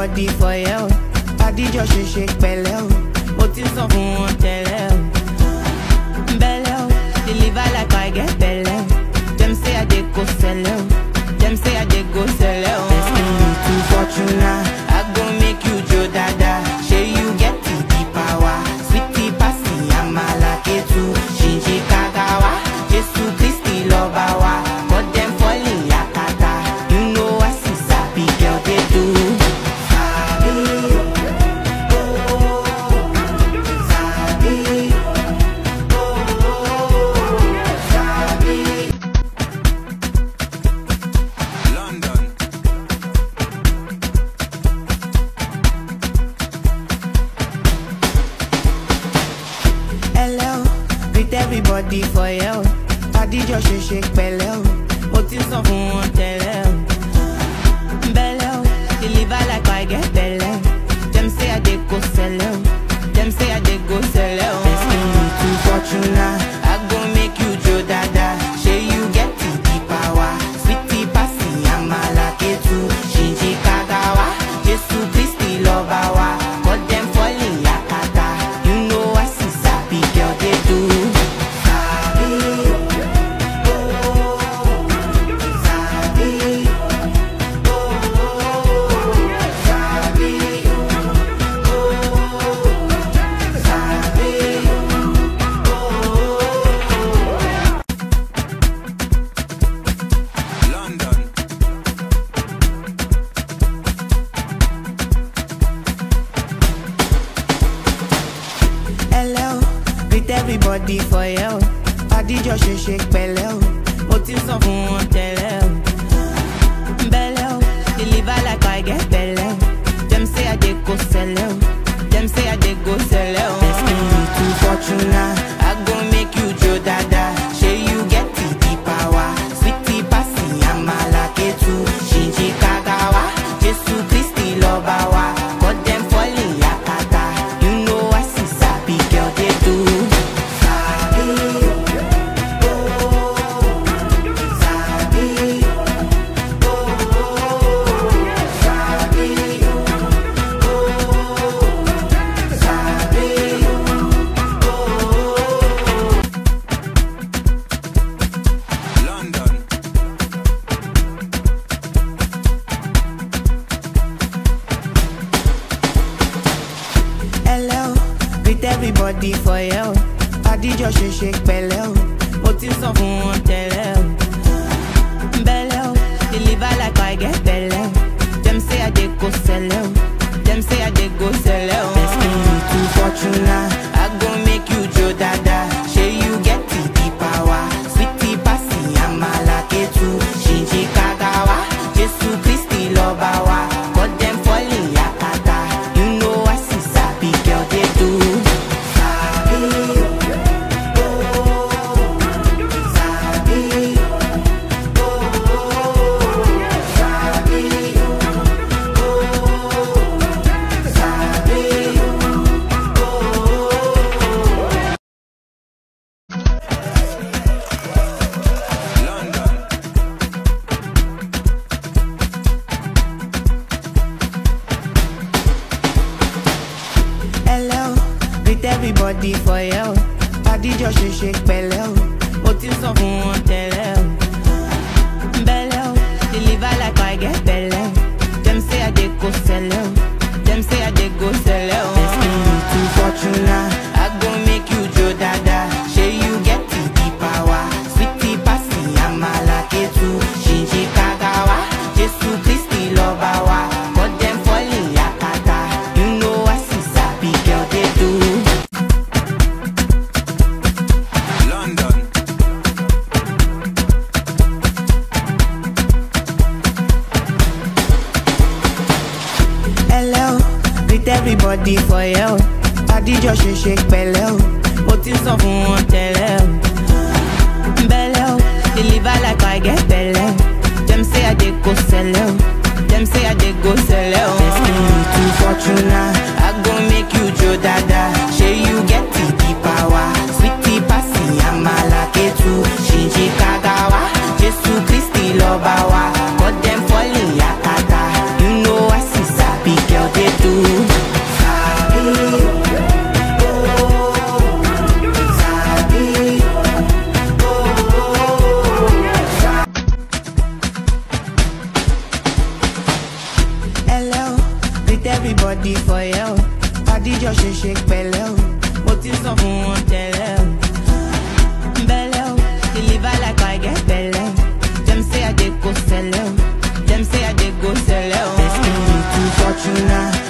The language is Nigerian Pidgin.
everybody for you. Adijọ́ ṣe ṣe pẹ̀lẹ́ o, mo ti sọ fún wọn tẹ́lẹ̀ o. Bẹ́lẹ̀ o, deliver like I get bẹ́lẹ̀ o. Dem say I dey go sẹ́lẹ̀ o, dem say I dey go sẹ́lẹ̀ o. Destin me to Fortuna, I go make you jó dada. Ṣé you get the the power? Sweetie pasi amala ketu, ṣìnṣìn kagawa. Jésù Kristi lọ́ba wa, but dem fall in yakata. You know I see sabi girl dey do. Sabi, oh, sabi, oh, sabi. London, Hello, greet everybody for you. Adijọ́ ṣe ṣe pẹ̀lẹ́ o, mo ti sọ fún wọn tẹ́lẹ̀ o. Bẹ́lẹ̀ o, deliver like I get bẹ́lẹ̀ o. Dem say I dey go sẹ́lẹ̀ o, dem say I dey go sẹ́lẹ̀ o. Destin me to Fortuna, I go make you jó dada. Ṣé you get the the power? Sweetie pasi amala ketu, ṣìnṣìn kagawa. Jésù Kristi lọ́ba wa, but dem fall in yakata. You know I see sabi girl dey do. Sabi, oh, sabi, oh, sabi, oh, sabi, oh. London, Hello, greet everybody for you. Adijọ́ ṣe ṣe pẹ̀lẹ́ o, mo ti sọ fún wọn tẹ́lẹ̀ o. Bẹ́lẹ̀ o, deliver like I get bẹ́lẹ̀ o. Dem say I dey go sẹ́lẹ̀ o, dem say I dey go sẹ́lẹ̀ o. Destin me to Fortuna, I go make you jó dada. Ṣé you get the the power? Sweetie pasi amala ketu, ṣìnṣìn kagawa. Jésù Kristi lọ́ba wa, but dem fall in yakata. You know I see sabi girl dey do. Sabi, oh, sabi, oh, sabi, oh, sabi, oh. London, Hello, greet everybody for you. Adijọ́ ṣe ṣe pẹ̀lẹ́ o, mo ti sọ fún wọn tẹ́lẹ̀ o. Bẹ́lẹ̀ o, deliver like I get bẹ́lẹ̀ o. Dem say I dey go sẹ́lẹ̀ o, dem say I dey go sẹ́lẹ̀ o. Destin me to Fortuna, I go make you jó dada. Ṣé you get the the power? Sweetie pasi amala ketu, ṣìnṣìn kagawa. Jésù Kristi lọ́ba wa, but dem fall in yakata. You know I see sabi girl dey do. Sabi, oh, sabi, oh, sabi, oh, sabi, oh. London, Hello, greet everybody for you. Adijọ́ ṣe ṣe pẹ̀lẹ́ o, mo ti sọ fún wọn tẹ́lẹ̀ o. Bẹ́lẹ̀ o, deliver like I get bẹ́lẹ̀ o. Dem say I dey go sẹ́lẹ̀ o, dem say I dey go sẹ́lẹ̀ o. Destin me to Fortuna, I go make you jó dada. Ṣé you get the the power? Sweetie pasi amala ketu, ṣìnṣìn kagawa. Jésù Kristi lọ́ba wa, but dem fall in yakata. You know I see sabi girl dey do. London, Hello, greet everybody for you. Adijọ́ ṣe ṣe pẹ̀lẹ́ o, mo ti sọ fún wọn tẹ́lẹ̀ o. Bẹ́lẹ̀ o, deliver like I get bẹ́lẹ̀ o. Dem say I dey go sẹ́lẹ̀ o, dem say I dey go sẹ́lẹ̀ o. Destin me to Fortuna, I go make you jó dada. Ṣé you get the the power? Sweetie pasi amala ketu, ṣìnṣìn kagawa. Jésù Kristi lọ́ba wa, but dem fall in yakata. You know I see sabi girl àdíjọ ṣe ṣe pẹ̀lẹ́ o mo ti sọ fún wọn tẹ́lẹ̀ o. Belle o, deliver like I get belle o. Dem say I dey go sell o, dem say I dey go sell o. Destined to Fortuna,